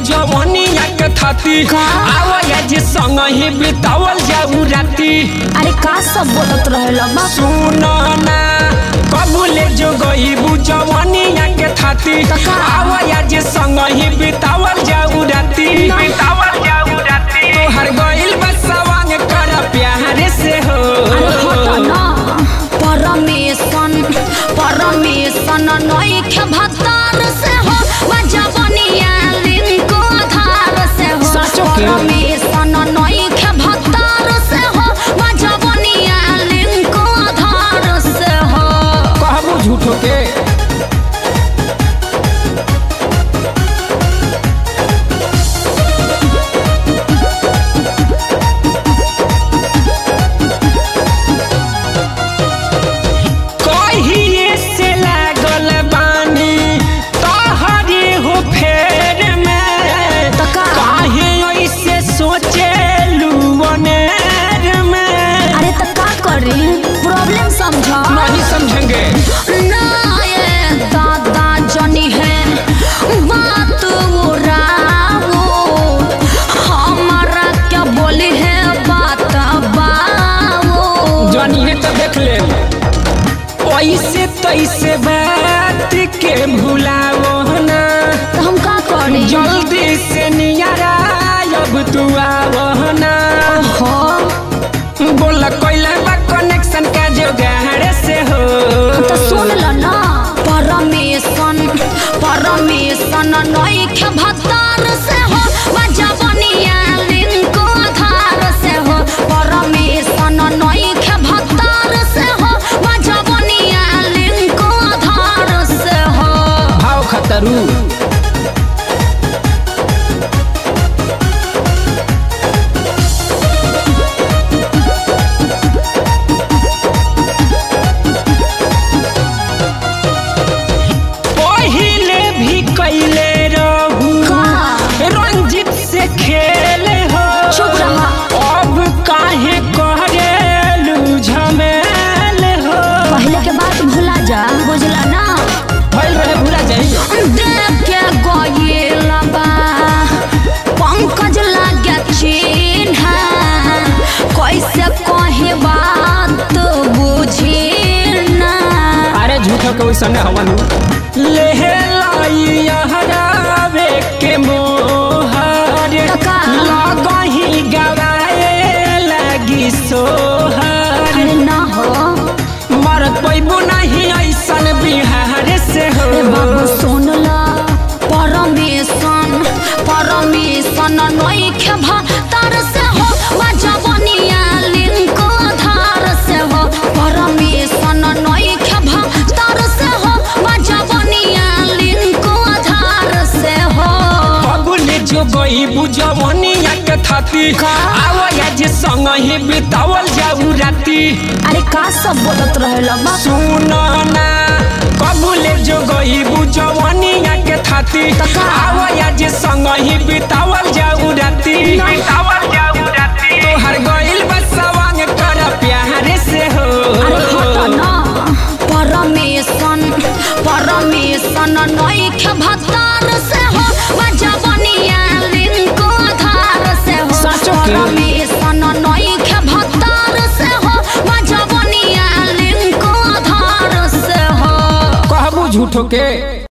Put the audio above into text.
जवनिया के थाती आवा आज संग ही बितावल जाऊ राती अरे का सब बोलत रहेला बा सुनो ना कबूले जो गईबू जवनिया के थाती कका। आवा आज संग ही बितावल जाऊ राती ना। बितावल जाऊ राती तोहर गइल बसवांग कर प्यार से हो अरे हट ना परमेशन परमेशन नइखे भतार से हो बजवनिया लिंको आधार से हो साचो के? परमेशन नइखे भतार से हो बजवनिया लिंको आधार से हो कहबू झूठो के कहिए से लागल बानी तोहरे हो फेर में त का? काहे ऐसे सोचे लुवनेर में अरे त का करी प्रॉब्लम समझ नहीं समझेंगे ना ये दादा जनी है बात उड़ाओ हमारा क्या बोली है बात बाओ जानिए तो देख ले ऐसे तैसे बात के भुलाओ ना तो हम का करी जल्दी से नियारा अब तू आवो ना हो बोला कोइला बा कनेक्शन का जोगाड़ से हो तो सुन लो ना परमेशन परमेशन नइखे भतार से हो बजवनिया लिंको आधार से हो परमेशन नइखे भतार से हो बजवनिया लिंको आधार से हो भाव खतरू पहिले भी कैले रहू का? रंजित से खेले हो चुप रहा। अब काहे करेलू झमेल हो पहले के बात भूला जा बुझला ना भइल रहे भूला जाई देख के गइल बा पंकज लागे चिन्ह कैसे कहे बात बुझी ना अरे झूठो के वैसन हवन ले लाई हरावे के मोहर कका। लगही गवाए लगी सोहर अरे ना हो मरत पैबू नहीं ऐसन बिहार से हो ए बाबू सुन ला परमेशन परमेशन नइखे भतार से हो बजवनिया लिंको आधार से हो परमेशन नइखे भतार से हो बजवनिया लिंको आधार से हो बबुले जो गई बुझवनिया के थाती आवा आज संग ही बितावल जाऊ राती अरे का सब बोलत रहेला बा सुनो ना कबूले जो गई बुझवनिया के थाती कका। आवा आज संग ही बितावल जाऊ राती बितावल जाऊ राती तोहर गइल बसवांग कर प्यार से हो अरे हट ना परमेशन परमेशन नइखे भतार से हो बजवनिया लिंको आधार से हो साचो के? परमेशन नइखे भतार से हो बजवनिया लिंको आधार से हो कहबू झूठो के